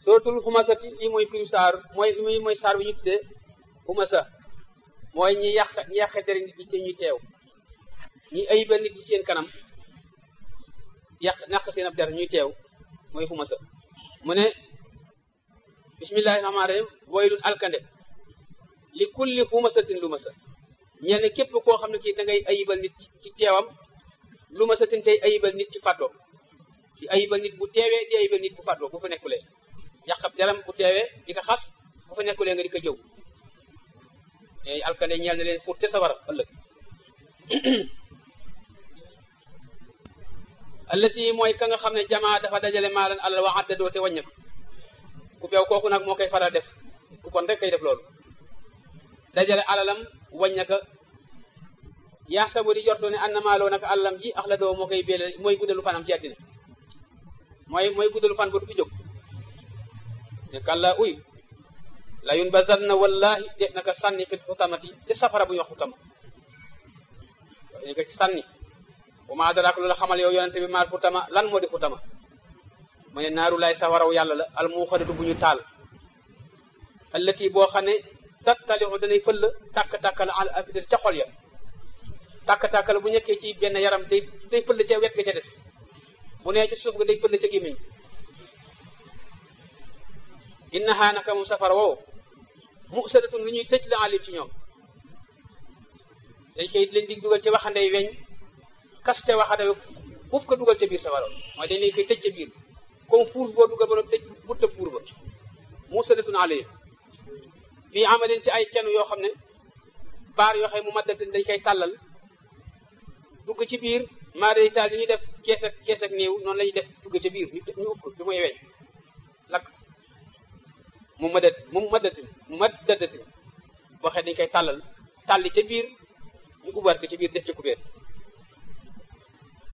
suratul xumasati lii mooy firi saar mooy lii mooy saar bi ñu tuddee xumasa mooy ñi yàq ñi yàqe deri nit ñi te ñuy teew ñi ayibal nit ñi seen kanam yàq naq seen ab der ñuy teew mooy xumasa mu ne bismillahi rahmaani rahim waylun alkande li kulli xumasatin lu masa ñeel ne képp koo xam ne kii da ngay ayibal nit ci teewam lu masatin tey ayibal nit ci fàddoo di ayibal nit bu teewee di ayibal nit bu fàddoo bu fa nekkulee yàqab deram bu teewee di ko xas bu fa nekkulee nga di ko jëw te alkande ñeel na leen pour te sawara ëllëg allati mooy ka nga xam ne jamaa dafa dajale maalan alal wa addadoo te wàññeeku ku beew kooku nag moo koy faral def ku kon rek kay def loolu dajale alalam wàññaka yaa sabu di jortu ne annamaaloo nag alalam ji ax la doo moo koy beele mooy guddalu fanam ci àddina mooy mooy guddalu fan ba du fi jóg ne kàlla uy la yun ba zar na wallahi def naka sànni fi xutamati te safara bu ñu wax xutama dañ ko ci sànni bu ma daraak loola xamal yow yonente bi maal xutama lan moo di xutama mu ne naaru laay safaraw yàlla la al mu xadatu bu ñu taal allati boo xam ne tattalixu danay fëll tàkk-tàkkal al afidar ca xol ya tàkk-tàkkal bu nekkee ci benn yaram day day fëll ca wet ga ca des bu nee ci suuf ga day fëll ca gémmiñ innahaa naka moom safara woowu musadatun lu ñuy tëj la alim ci ñoom dañ koy leen di dugal ci waxandey weñ kaste waxande buub ko dugal ca biir safara mooy dañ leen koy tëj ca biir comme fuur boo dugal ba no tëj butta fuur ba musadatun alim fii amalin ci ay kenn yoo xam ne baar yoo xam ne mu maddatin dañ koy tàllal dugg ci biir maaré taal yi ñuy def kees ak kees ak néew noonu la ñuy def dugg ci biir ñu ëpp du muy weñ lakk mu maddat mu maddatin mu maddadatin boo xam dañ koy tàllal tàlli ca biir ñu ubbaat ko ci biir def ci kubéer